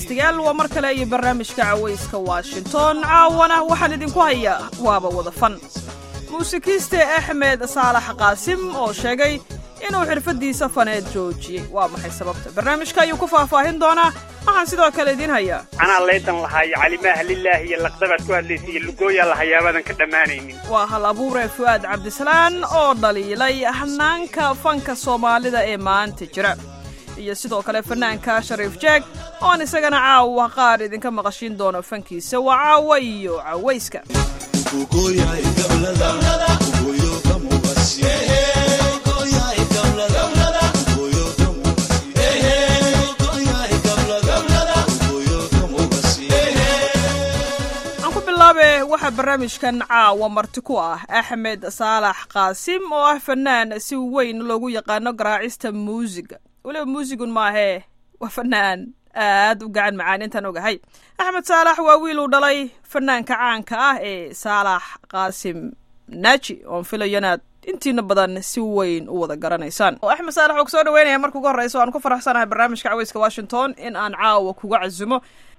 dhegaystayaal waa mar kale iyo barnaamijka cawayska washington caawana waxaan idinku hayaa waaba wada fan muusikiiste axmed saalax qaasim oo sheegay inuu xirfaddiisa faneed joojiyey waa maxay sababta barnaamijka ayuu ku faahfaahin doonaa waxaan sidoo kale idiin hayaa anaa laydan lahaayo calimaha lilaahi iyo laqdabaad ku hadlaysa iyo lugooyaa lahayaabadan ka dhammaanaynin waa hal abuure fu'aad cabdisalaan oo dhaliilay hanaanka fanka soomaalida ee maanta jira iyo sidoo kale fanaanka shariif jeeg oon isagana caawa qaar idinka maqashiin doono fankiisa waa caawa iyo cawayska aan ku bilaabe waxaa barnaamijkan caawa marti ku ah axmed saalax qaasim oo ah fanaan si weyn loogu yaqaano garaacista muusiga weliba muusigun maahee waa fanaan aad u gacan macaan intaan ogahay axmed saalax waa wiil uu dhalay fanaanka caanka ah ee saalax qaasim naaji oon filayo inaad intiina badan si weyn u wada garanaysaan oo axmed saalax oo kusoo dhaweynaya marka ugu horreysa aan ku faraxsanahay barnaamijka caweyska washington in aan caawa kuga casumo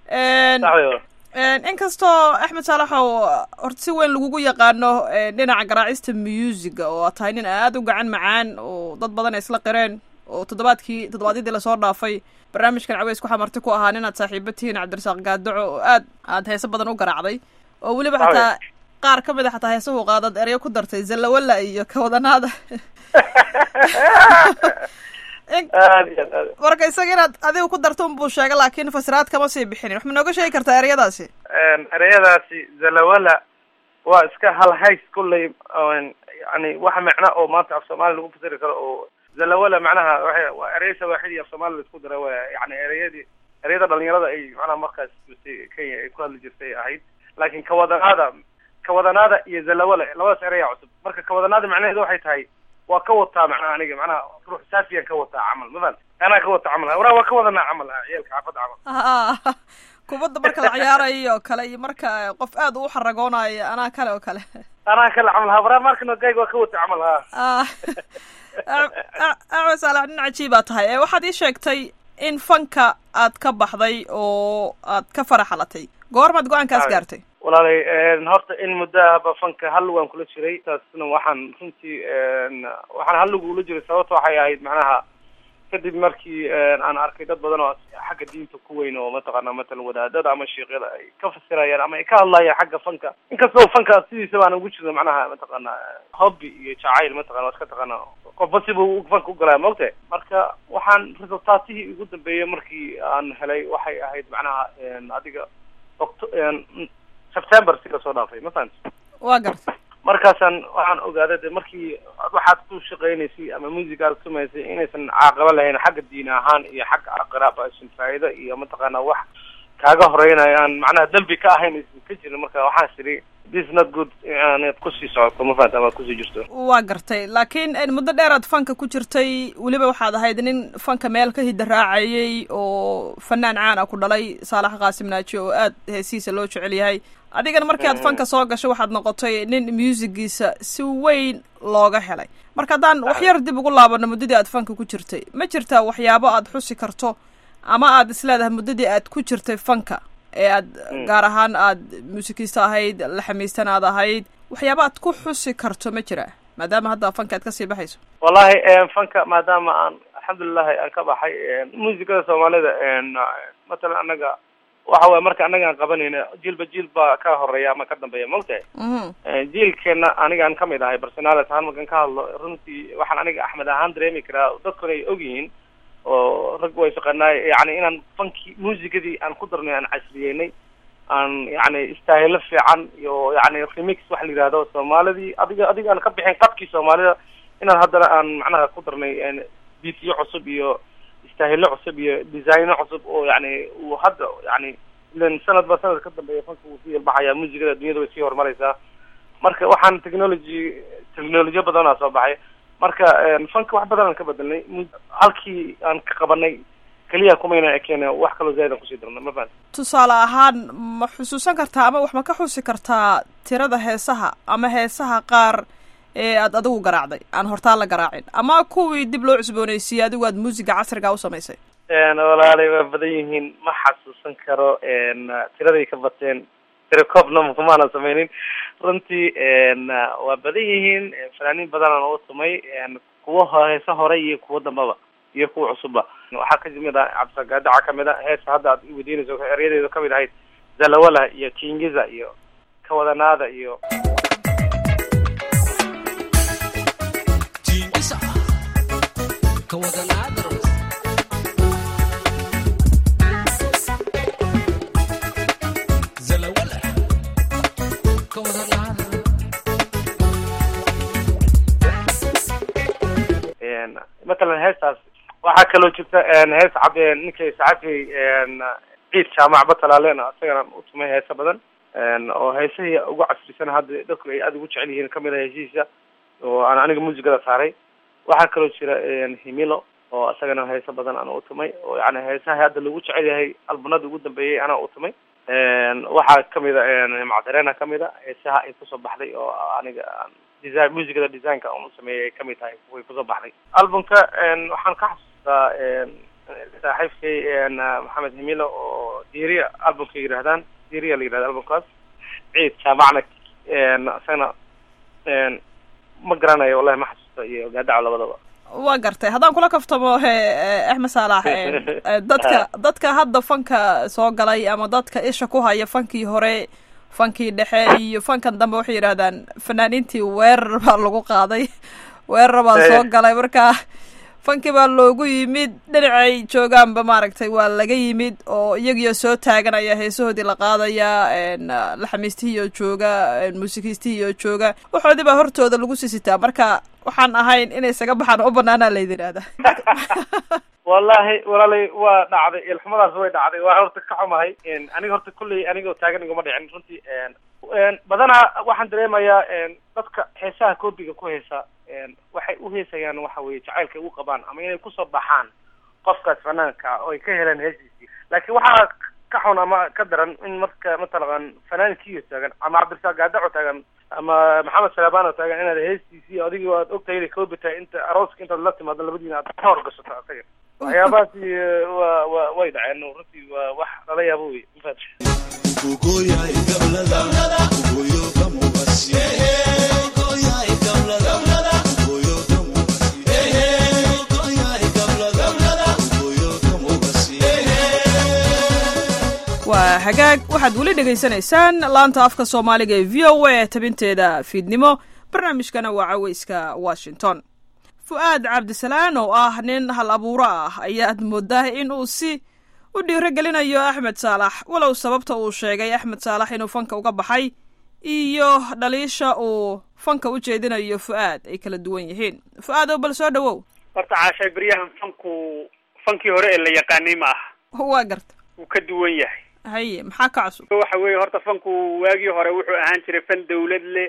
inkastoo axmed saalaxow horta si weyn lagugu yaqaano dhinaca garaacista musiga oo aad tahay nin aad u gacan macaan oo dad badan ay isla qireen oo toddobaadkii toddobaadyadii lasoo dhaafay barnaamijkan caweyska waxaa marti ku ahaa ninaad saaxiiba tihiin cabdirasaaq gaadaco oo aad aad heese badan u garaacday oo weliba xataa qaar ka mid a xataa heesahu qaadad eryo ku dartay zallawalla iyo kawadanaada marka isaga inaad adiga ku darto unbuu sheega laakiin fasiraad kama sii bixinin wax ma nooga sheegi kartaa ereyadaasi ereyadaasi zalawala waa iska hal hays kulley yani waxa macna oo maanta af soomaaliya lagu fasiri karo oo zalawala macnaha waa waa erey sawaaxidi af soomaaliya laisku dara wa yani ereyadii ereyada dhalinyarada ay macnaha markaas jirtay kenya ay ku hadli jirtay ahayd laakiin kawadanaada kawadanaada iyo zalawala labadaas ereyaa cusub marka kawadanaada macnaheedu waxay tahay waa ka wataa macnaha aniga macnaha ruux saafiyaan ka wataa camal mafan anaa ka wata camal waraa waa ka wadanaa camal ciyaalka xaafadda camal kubadda marka la ciyaarayo oo kale iyo marka qof aad u xaragoonayo anaa kale oo kale anaa kale camal ha waraa markana gayg waa ka wata camal ha axmed saalax nin cajiibaa tahay waxaad ii sheegtay in fanka aad ka baxday oo aad ka faraxalatay goormaad go-aankaas gaartay walaalay horta in muddaaba fanka hal waan kula jiray taasna waxaan runtii waxaan halligu ula jiray sababta waxay ahayd macnaha kadib markii aan arkay dad badan oo xagga diinta ku weyn oo mataqaana matalan wadaadada ama sheekyada ay ka fasirayaan ama ay ka hadlayaan xagga fanka inkastoo fanka sidiisaba aan ugu jirno macnaha mataqaana hobby iyo jacayl mataqana waa iska taqaana qofba sibuu fanka u galaya maogtahay marka waxaan resultaatihii ugu dambeeyay markii aan helay waxay ahayd macnaha adiga oct september si lasoo dhaafay ma fahamti waa garta markaasaan waxaan ogaaday de markii waxaad ku shaqaynaysay ama music aad samaysay inaysan caaqabo lahayn xagga diin ahaan iyo xagga aqraab aysan faa'iido iyo mataqaana wax kaaga horeynayo aan macnaha dembi ka ahayn aysan ka jirin marka waxaan siri this not good inaad kusii socoto ma fahamta ama kusii jirto waa gartay laakiin muddo dheeraad fanka ku jirtay weliba waxaad ahayd nin fanka meel ka hida raacayay oo fanaan caan ah ku dhalay saalax qaasim naaji oo aad heesihiisa loo jecel yahay adigana markii aad fanka soo gasho waxaad noqotay nin musigiisa si weyn looga helay marka haddaan wax yar dib ugu laabano muddadii aad fanka ku jirtay ma jirtaa waxyaabo aad xusi karto ama aad isleedahay muddadii aad ku jirtay fanka ee aad gaar ahaan aad muusikista ahayd laxamiistan aad ahayd waxyaaba aad ku xusi karto ma jira maadaama hadda fanka aad kasii baxayso wallahi fanka maadaama aan alxamdulilahi aan ka baxay muusikada soomaalida matalan annaga waxa waye marka annaga aan qabanayna jiilba jiil baa ka horeeya ama ka dambeeya maogtahay jiilkeena anigaan kamid ahay personalit ahaan markaan ka hadlo runtii waxaan aniga axmed ahaan dareemi karaa dadkuna ay ogyihiin oo rag way shaqanaay yani inaan fanki muusikadii aan ku darnay aan casriyeynay aan yani istaahilo fiican iyo yani remix waxa la yihahdo soomaalidii adiga adiga aan ka bixin qadkii soomaalida inaan haddana aan macnaha ku darnay bitiyo cusub iyo istaahilo cusub iyo designo cusub oo yani uu hadda yani ilan sanadba sanad ka dambeeya fanka wuu sii ilbaxaya muusikada dunyada way sii horumaraysaa marka waxaan technology technolojiya badanaa soo baxay marka fanka wax badan aan ka bedelnay halkii aan ka qabanay keliya kumayna ekeen wax kaloo zaaid aan kusii darna ma fahanti tusaale ahaan ma xusuusan kartaa ama wax ma ka xusi kartaa tirada heesaha ama heesaha qaar ee aad adigu garaacday aan hortaan la garaacin ama kuwii dib loo cusboonaysiiyey adigu aad muusiga casriga u samaysay walaalay waa badan yihiin ma xasuusan karo tiraday ka bateen tirecoobna kumaana sameynin runtii waa badan yihiin fanaaniin badanaan u tumay kuwa heese hore iyo kuwa dambaba iyo kuwa cusubba waxaa kamid ah cabdisagaadaca kamid a heesa hadda aad iweydiinayso eryadeedu kamid ahayd zalawala iyo kingiza iyo kawadanaada iyo matalan heestaas waxaa kaloo jirta hees cab ninka saxafi ciid jaamac batalaalena isagana utumay heese badan oo heesahii ugu casrisan hadda dadku ay aada ugu jecel yihiin kamid ah heshiisa oo aan aniga muusigada saaray waxaa kaloo jira himilo oo isagana heese badan aan utumay oo yani heesaha hadda lagu jecel yahay albunada ugu dambeeyay anaa utumay waxaa kamid a macdareena kamid a heesaha ay kusoo baxday oo aniga design muusigada designka un sameeyay ay kamid tahay way kusoo baxday albumka waxaan ka xasuustaa saaxiibkay maxamed himilo oo diria albumka yidhahdaan diria la yidhahda albumkaas ciid jaamacna isagana ma garanayo wallahi ma xasuusta iyo gaadaco labadaba waa gartay haddaan kula kaftamo axmed saalax dadka dadka hadda fanka soo galay ama dadka isha ku haya fankii hore fankii dhexe iyo fankan dambe waxay yidhahdaan fanaaniintii weerar baa lagu qaaday weerar baa soo galay marka fankii baa loogu yimid dhinacay joogaanba maaragtay waa laga yimid oo iyagiyo soo taaganaya heesahoodii la qaadayaa laxamiistihii oo jooga muusikiistihii oo jooga waxoodii baa hortooda lagu sisitaa marka waxaan ahayn inay isaga baxaan u banaanaa laydin ihahda wallahi walaalay waa dhacday ilxumadaas way dhacday waa horta ka xumahay aniga horta kulley anigao taagan iguma dhicin runtii badanaa waxaan dareemayaa dadka heesaha koobiga ku heesa waxay u heesayaan waxa weye jacaylka ay u qabaan ama inay kusoo baxaan qofkaas fanaanka oo ay ka helaan heesiisii laakiin waxaa ka xun ama ka daran in marka mataqan fanaankiiyo taagan ama cabdirasaaq gaadaco taagan ama maxamed salaabano taagan inaad heestiisii adigoo aad ogtahay inay koobi tahay inta arooska intaad la timaado labadiina aad ka horgashato asaga waxyaabahaasi wa wa way dhaceen runtii waa wax lala yaabo wey mafad waa hagaag waxaad weli dhegaysanaysaan laanta afka soomaaliga ee v o a tabinteeda fiidnimo barnaamijkana waa caweyska washington fu-aad cabdisalaan oo ah nin hal abuuro ah ayaad moodaa in uu si u dhiirogelinayo axmed saalax walow sababta uu sheegay axmed saalax inuu fanka uga baxay iyo dhaliisha uu fanka u jeedinayo fu-aad ay kala duwan yihiin fu-aad oo bal soo dhawow horta caashay beryahan fanku fankii hore ee la yaqaanay ma aha waa garta wuu ka duwan yahay haye maxaa ka cusub waxa weeye horta fanku waagii hore wuxuu ahaan jiray fan dawlad leh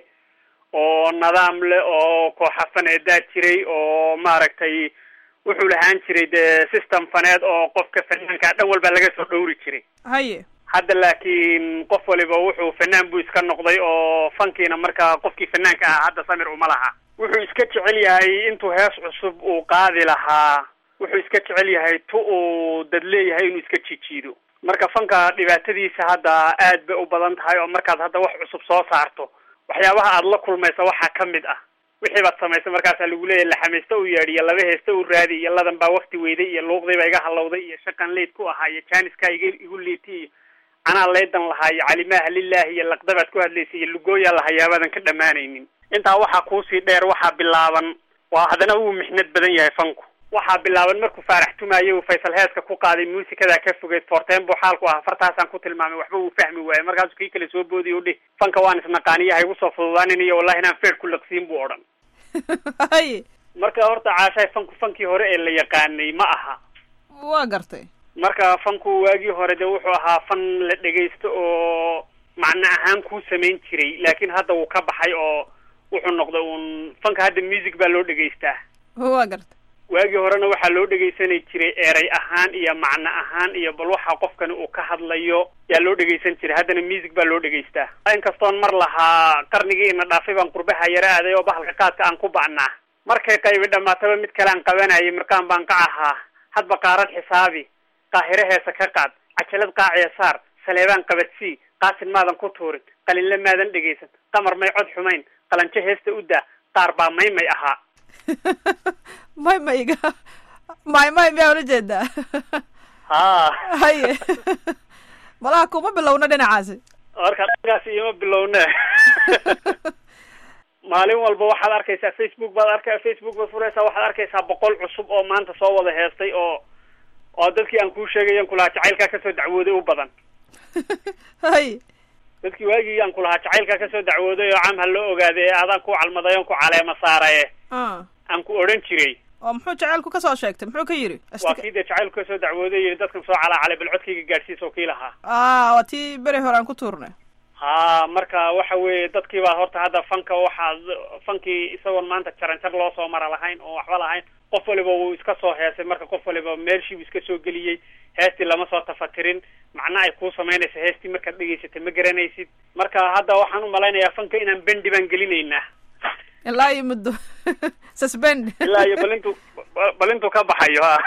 oo nidaam leh oo kooxa faneedaa jiray oo maaragtay wuxuu lahaan jiray dee system faneed oo qofka fanaanka dhan walba laga soo dhowri jiray haye hadda laakiin qof waliba wuxuu fanaan buu iska noqday oo fankiina markaa qofkii fanaanka ahaa hadda samir uma laha wuxuu iska jecel yahay intuu hees cusub uu qaadi lahaa wuxuu iska jecel yahay tu uu dad leeyahay inuu iska jijiido marka fanka dhibaatadiisa hadda aad bay u badan tahay oo markaad hadda wax cusub soo saarto waxyaabaha aada la kulmaysa waxaa ka mid ah wixii baad samaysay markaasaa lagu leeyahy laxamaysta u yeedh iyo laba heesta u raadi iyo ladan baa wakti weyday iyo luuqdiiba iga halowday iyo shaqan leyd ku ahaa iyo jaaniskaa iga igu liitay iyo anaa leydan lahaa iyo calimaha lilahi iyo laqdabaad ku hadlaysay iyo lugooyaa lahayaabaadan ka dhammaanaynin intaa waxaa kuusii dheer waxaa bilaaban waa haddana uu mixnad badan yahay fanku waxaa bilaaban markuu faarax tumaayo uu faysal heeska ku qaaday muusikadaa ka fogeyd forteen buu xaalku ahaa fartaasaan ku tilmaamay waxba uu fahmi waaye markaasuu kii kale soo boodiy u dhih fanka waan isnaqaaniya ha igu soo fududaanin iyo wallahi inaan feer ku laqsiin buu odhan haye marka horta caashahay fanku fankii hore ee la yaqaanay ma aha waa gartay marka fanku waagii hore de wuxuu ahaa fan la dhegaysto oo macno ahaan kuu samayn jiray laakiin hadda wuu ka baxay oo wuxuu noqday uun fanka hadda music baa loo dhegaystaa waa gartay waagii horena waxaa loo dhegaysanay jiray eray ahaan iyo macno ahaan iyo bal waxa qofkani uu ka hadlayo yaa loo dhegaysan jiray haddana music baa loo dhegaystaa inkastoon mar lahaa qarnigii ina dhaafay baan qurbaha yara aaday oo bahalka qaadka aan ku bacnaa markay qaybi dhamaataba mid kale aan qabanayay markaan baan ka ahaa hadba qaarad xisaabi qaahire heesa ka qaad cajalad qaaciya saar saleebaan qabadsii qaasin maadan ku tuurin qalinle maadan dhegaysan qamar may cod xumayn qalanjo heesta u daa qaar baa may may ahaa may mayga may may miyaa ula jeedaa ha haye malaha kuma bilowna dhinacaasi marka dhankaas ioma bilowne maalin walba waxaad arkaysaa facebook baad arka facebook baad furaysaa waxaad arkaysaa boqol cusub oo maanta soo wada heestay oo oo dadkii aan kuu sheegayan kulahaa jacaylkaa kasoo dacwooday u badan haye dadkii waagii aan kulahaa jacaylkaa kasoo dacwooday oo cam ha loo ogaaday ee adaan ku calmaday on ku caleema saaraye a aan ku odhan jiray oo muxuu jacaylku ka soo sheegtay muxuu ka yidhi waa kii dee jacaylku kasoo dacwooday yii dadkan soo calaacalay bal codkayga gaadhsiis oo kii lahaa a waa tii beri hore aan ku tuurnay ha marka waxa weeye dadkii baa horta hadda fanka waxaa fankii isagoon maanta jaranjar loo soo mara lahayn oo waxba lahayn qof waliba wuu iska soo heesay marka qof waliba meelshii buu iska soo geliyey heestii lama soo tafatirin macna ay kuu samaynaysa heestii markaad dhegaysatay ma garanaysid marka hadda waxaan umalaynayaa fanka inaan bendi baan gelinaynaa ilaa iyo muddo suspend ilaa iyo balintu balintu ka baxayo ha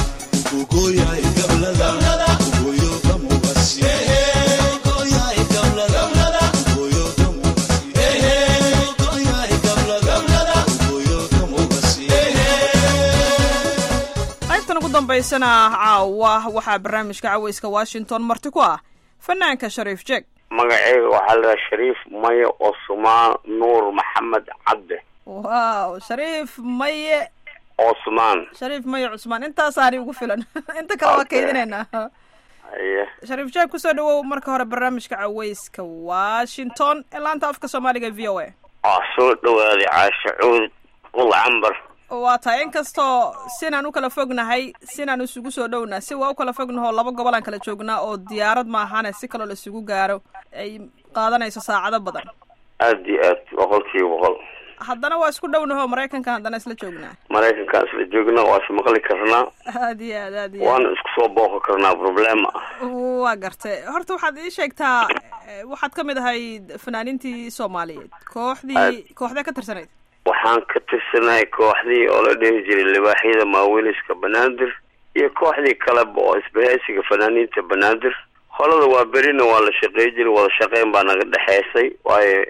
qaybtan ugu dambaysana caawa waxaa barnaamijka caweyska washington marti ku ah fanaanka shariif jeeg magaceyga waxaa la dhaha shariif maye cusmaan nuur maxamed cabde wow shariif maye cusmaan shariif maye cusmaan intaasaani ugu filan inta kale waa kaydinaynaa haye shariif jeeg kusoo dhawow marka hore barnaamijka caweyska washington ee laanta afka soomaaliga v o a waa soo dhawaaday caasha cuud ul cambar waa tahay inkastoo sinaan u kala fognahay sinaan isugu soo dhowna si waa u kala fognahoo laba gobol aan kala joognaa oo diyaarad maahane si kaloo la isugu gaaro ay qaadanayso saacado badan aad iyo aad boqol kiiba boqol haddana waa isku dhownahoo maraykanka haddana isla joognaa maraykankaan isla joogna waa is maqli karnaa aad iyo aad aad iyo aad waana isku soo booqi karnaa problema waa gartay horta waxaad ii sheegtaa eh, waxaad ka mid ahayd fanaaniintii soomaaliyeed kooxdii kooxdee ka tirsanayd waxaan ka tirsanahay kooxdii oo la dhihi jiray libaaxyada maaweliska banaadir iyo kooxdii kaleba oo isbahaysiga fanaaniinta banaadir holada waa berina waa la shaqey jiray wada shaqeyn baa naga dhexeysay waayo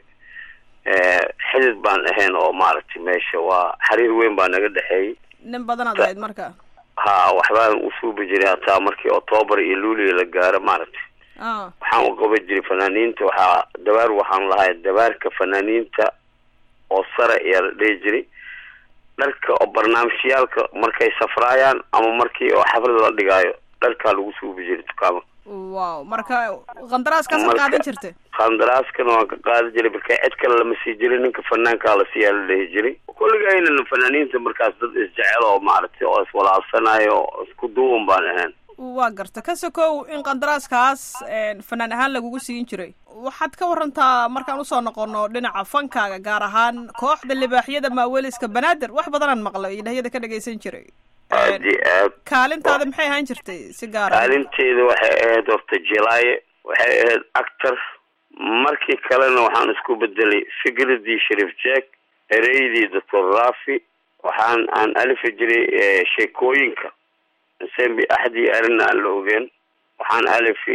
xidid baan ahayn oo maaragtay meesha waa xiriir weyn baa naga dhexeeyey nin badanaad ahayd marka ha waxbaan usuubi jiray hataa markii octoobar iyo luuliya la gaaro maaragtay a waxaan u qaban jiray fanaaniinta waxaa dabaar waxaan lahay dabaarka fanaaniinta oo sare ayaa la dhihi jiray dharka oo barnaamijyaalka markay safraayaan ama markii oo xaflad la dhigaayo dharkaa lagu suubi jiray dukaama wow marka qandaraaskaasaad Marka- qaadan jirta qandaraaskana waan ka qaadi jiray marka cid kale lama sii jirin ninka fanaankaa la siiyaa la dhihi jiray kulligayna fanaaniinta markaas dad isjecel oo maaragtay oo iswalaabsanayo oo isku duuban baan ahayn waa garta ka sokow in qandaraaskaas fanaan ahaan lagugu siin jiray waxaad ka warantaa markaan usoo noqono dhinaca fankaaga gaar ahaan kooxda libaaxyada maaweliska banaadir wax badanaan maqlay idhahyada ka dhagaysan jiray aad iyo aad kaalintaada maxay ahaan jirtay si gaar ah kaalinteeda waxay ahayd horta jilaaye waxay ahayd actor markii kalena waxaan isku bedelay fikradii sharif jack ereydii doctor rafi waxaan aan alifi jiray eh, sheekooyinka sembi axdii arina aan la ogeen waxaan alifi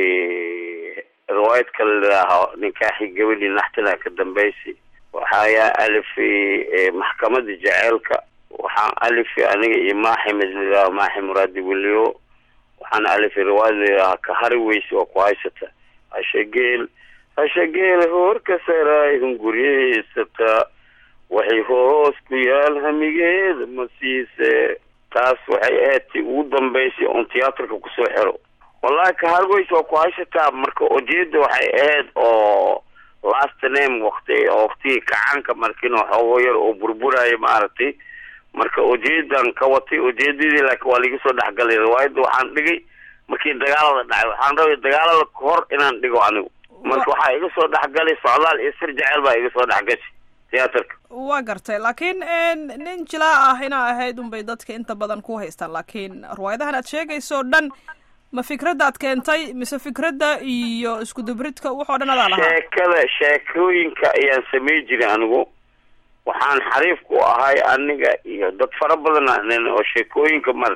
eh, riwaayad kale ladhaaho ninkaaxi gabadhii naxtina ka dambaysi waxayaa alifi eh, maxkamadda jaceylka waxaan alifi aniga iyo maaxi midladhaaho maaxi muraadi weliyo waxaan alifi riwaayad layidhaaha ka hari weyse oo ku haysata hashageel hashageel hoorka saraay hunguryahaysata waxay hoos ku yaal hamigeeda ma siise taas waxay ahayd ti ugu dambaysay oon tiyaatarka kusoo xiro wallahi ka hari weyse oo ku haysataa marka ujeeda waxay ahayd oo last name wakti oo waktigii kacaanka markin oo xoogo yar oo burburaya maaragtay marka ujeedan ka watay ujeedadii laakiin waa laga soo dhexgalay riwaayadda waxaan dhigay markii dagaalada dhacay waxaan rabay dagaalada kahor inaan dhigo anigu marka waxaa iga soo dhexgalay socdaal iyo sir jecel baa iga soo dhexgashay tiyaatarka waa gartay laakiin nin jilaa ah inaa ahayd unbay dadka inta badan ku haystaan laakiin riwaayadahan aad sheegayso o dhan ma fikradda aad keentay mise fikradda iyo isku dubridka waxoo dhan adaa lahaa sheekada sheekooyinka ayaan samey jiray anigu waxaan xariif ku ahay aniga iyo dad fara badan ahayn oo sheekooyinka mar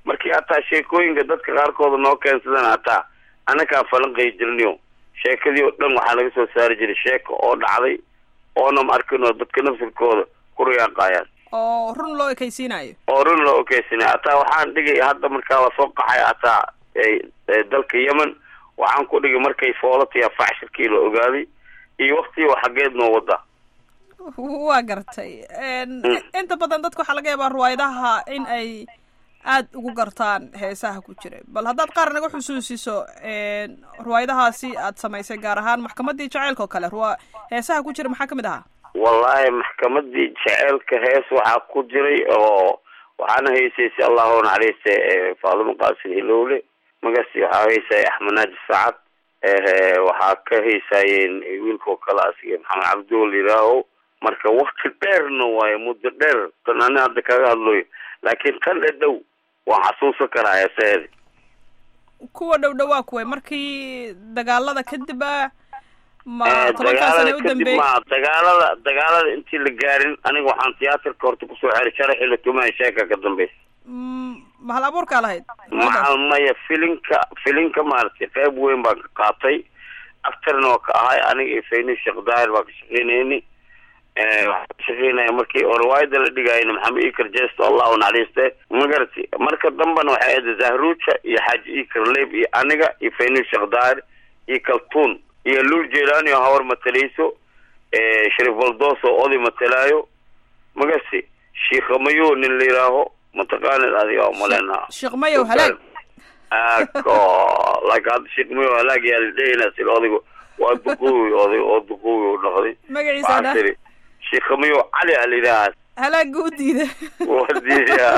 markii hataa sheekooyinka dadka qaarkooda noo keensadana hataa anakaan falanqay jirniyo sheekadii oo dhan waxaa laga soo saari jiray sheeka oo dhacday oonam arkin oo dadka nafsirkooda ku riyaaqayaan oo run loo ekaysiinayo oo run loo okeysanay hataa waxaan dhigay hadda markaa la soo qaxay hataa dalka yemen waxaan ku dhigay markay foolatiya facshirkii la ogaaday iyo waktigii oo xaggeed noo wada waa gartay inta badan dadka waxaa laga yaabaa riwaayadaha in ay aad ugu gartaan heesaha ku jira bal haddaad qaar naga xusuusiso riwaayadahaasi aad samaysay gaar ahaan maxkamadii jaceylka oo kale rwa heesaha ku jira maxaa kamid ahaa wallahi maxkamadii jaceylka hees waxaa ku jiray oo waxaana haysay si allahu naxariiste faadimo qaasin hilowle magasi waxaa haysay axmed naaji sacad waxaa ka haysaayeen wiilkao kale asiga maxamed cabdiwal yiraaho marka wakti dheerna waayo muddo dheer tan ani hadda kaga hadloyo laakiin kan dhadhow waan xasuusan karaa heeseedi kuwa dhow dhowaa kuway markii dagaalada kadib a ma tobankaa dagaalada sane u kadib dambeeyey ma dagaalada dagaalada intii la gaarin aniga waxaan tiyaatarka horta kusoo xeray sharaxii la tumaaya sheeka ka dambeysa Mm, mahal abuurkaa lahayd macal maya filinka filinka maaragtay qayb weyn baan ka qaatay actorna waa ka ahay aniga iyo fayni sheekh daahir baan ka shaqeynayni waxaan ka shaqeynaya markii oo riwaayada la dhigayna maxamed ikar jesto allah u naxariiste magarati marka dambena waxay ahayd zahruuja iyo xaaji ikar leib iyo aniga iyo fayni sheekh daahir iyo kaltuun iyo luul jeelaani oo hawar matalayso sharif baldoos oo oday matalaayo magasi shiikhamayo nin la yidhaaho mataqaanid adiga oo malena sheekh mayow halaag ako like hadda sheekh mayo halaag yaa la dhehayna sila odaygu waa duquwi oday oo duquwi u noqday magaciisa waxaan dha tiri sheekh mayo cali a la yidhahaa halaaga u diida wadiya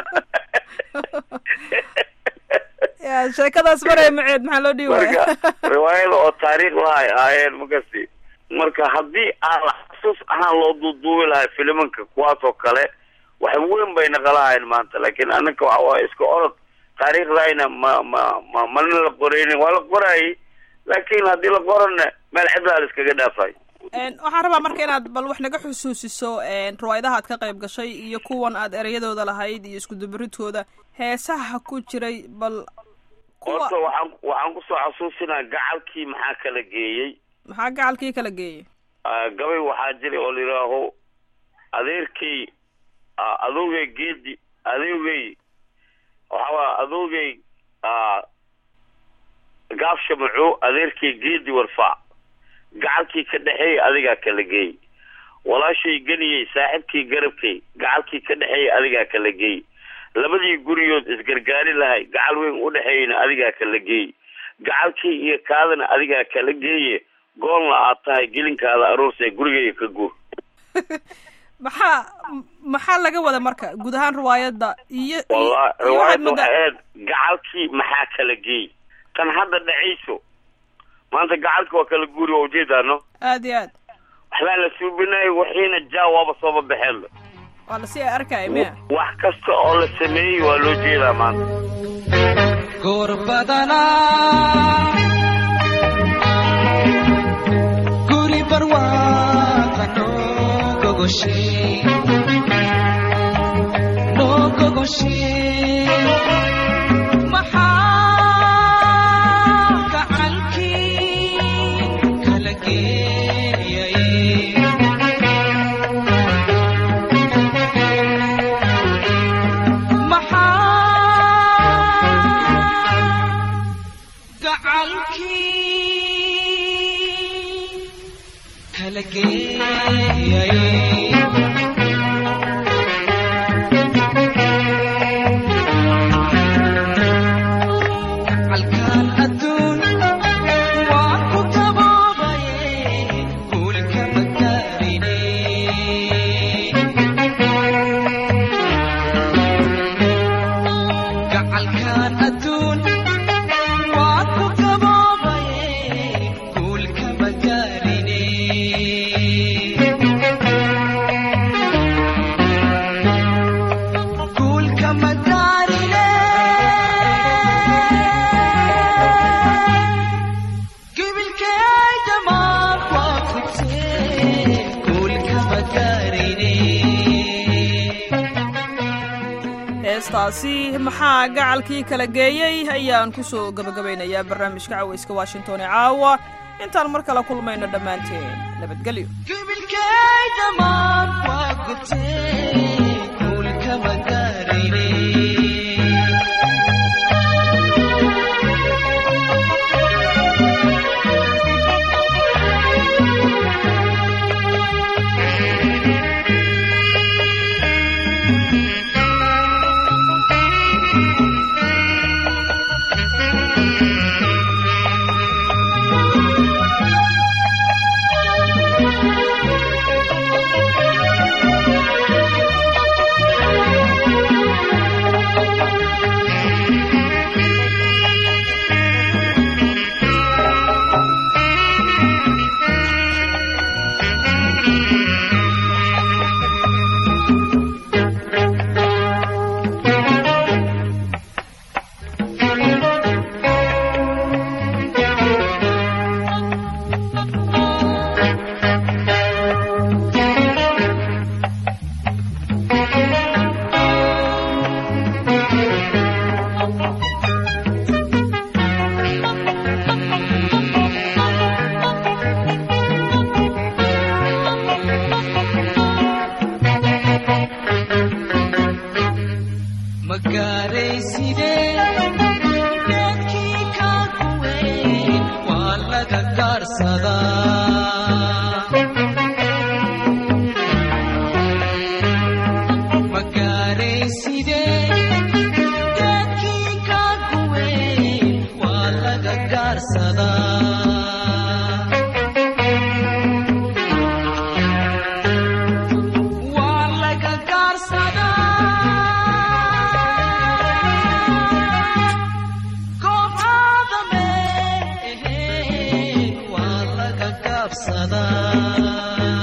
ya sheekadaas maraya maceed maxaa loo dhihi waaya marka riwaayada oo taariikh lahay ahaayeen makasti marka haddii aan la xasuus ahaan loo duuduubi lahay filimanka kuwaas oo kale wax weyn bay naqalahayn maanta laakiin anaka waxa waaye iska orod taariikhdayna ma ma ma mana la qoraynin waa la qoraayay laakiin haddii la qorana meel cidlaa la iskaga dhaafay Een, waxaan rabaa marka inaad bal wax naga xusuusiso een, riwaayadaha aad ka qayb gashay iyo kuwan aad ereyadooda lahayd iyo isku dubaridkooda heesaha ku jiray bal horta kuwa waxaan waxaan kusoo xasuusinaa gacalkii maxaa kala geeyey maxaa gacalkii kala geeyey Ah, gabay waxaa jiray oo la yidhaaho adeerkay ah, adoogay geedi adoogay waxawaa adoogay ah, gaaf shamaco adeerkay geedi warfaac gacalkii ka dhexeeyay adigaa kala geey walaashay geniyey saaxiibkii garabkay gacalkii ka dhexeeyay adigaa kala geey labadii guriyood isgargaari lahay gacal weyn u dhexeeyana adigaa kala geey gacalkii iyo kaadana adigaa kala geeye goolna aad tahay gelinkaada aroorse gurigayga ka guur maxaa m- maxaa laga wada marka guud ahaan riwaayadda iyo wallahi iyo waxaad riwaayadda waxay moodaa ahayd gacalkii maxaa kala geey tan hadda dhacayso maanta gacalki waa kala guuri waa ujeedaano aad iyo aad waxbaa la suubinayo wixiina jaa waaba sooba baxeenba waa lasii arkaya miya wax kasta oo la sameeyey waa loo jeedaa maanta goor badanaa guri barwaaqo noo gogoshay noo gogoshay maxaa gacankii kala geeyay maxaa gacankii kala geeyay calkaan adduun waa ku taboobaye guulka magaarine gacalkaan adduun waa ku taboobaye guulka magaarine guulka magaarine gibilkay dhammaan waa fugtee guulka magaarine heestaasi maxaa gacalkii kala geeyey ayaan ku soo gebagabaynayaa barnaamijka cawayska washington ee caawa intaan mar kale kulmayno dhammaanteen nabadgelyo Gabilkay dhammaan waa gubtay, dhulka ma gaarayne. Ma gaarayside, dadkii kaa kuweyn waa laga gaarsadaa. Ma gaarayside, dadkii kaa kuweyn waa laga gaarsadaa. Waa laga gaarsadaa. Goobtaada meehee, waa laga gaabsadaa.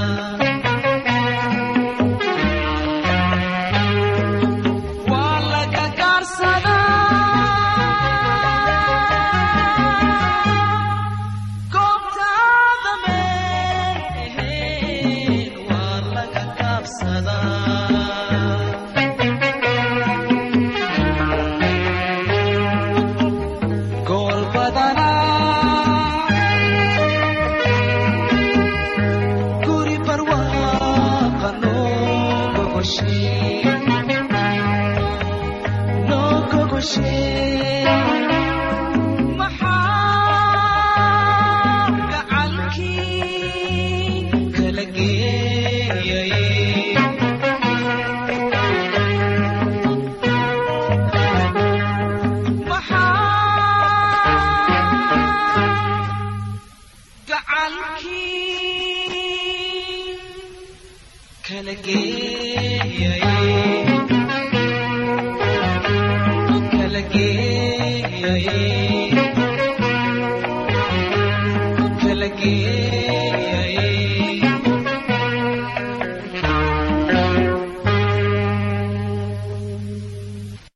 Waa laga gaarsadaa. Goobtaada meehee, waa laga gaabsadaa. Gool badanaa guri barwaaqa noo gogoshee noo gogoshee maxaa gacalkii kala geeyay maxaa gacalkii kala geeyay kala geeyay kala geeyay